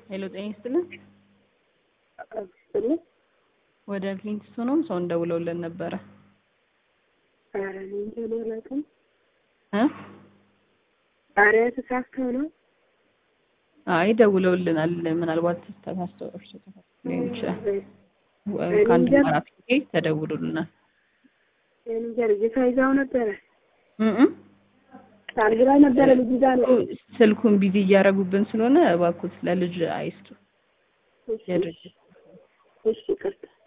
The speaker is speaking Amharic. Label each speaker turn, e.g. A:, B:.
A: ሄሎ ጤና ይስጥልን።
B: ስጥልኝ።
A: ወደ ክሊንት ስቶንም ሰው እንደውለውልን ነበረ
B: ኧረ እኔ እንጃ እኔ አላውቅም።
A: እ
B: ኧረ ተሳስተው ነው።
A: አይ ደውለውልናል። ምናልባት ተሳስተው እርሶ ተሳስተው ሊሆን ይችላል። ወ-
B: እኔ
A: ከአንድ
B: እንጃ።
A: አራት ጊዜ ተደውሎልናል።
B: እኔ እንጃ ልጅቷ ይዛው ነበረ
A: እ እ
B: አንድ ላይ ነበረ ልጅ ይዛ ነው።
A: ስልኩን ቢዚ እያደረጉብን ስለሆነ እባክዎት ለልጅ አይስጡ።
B: እሺ
A: የድርጅት
B: እሺ ይቅርታ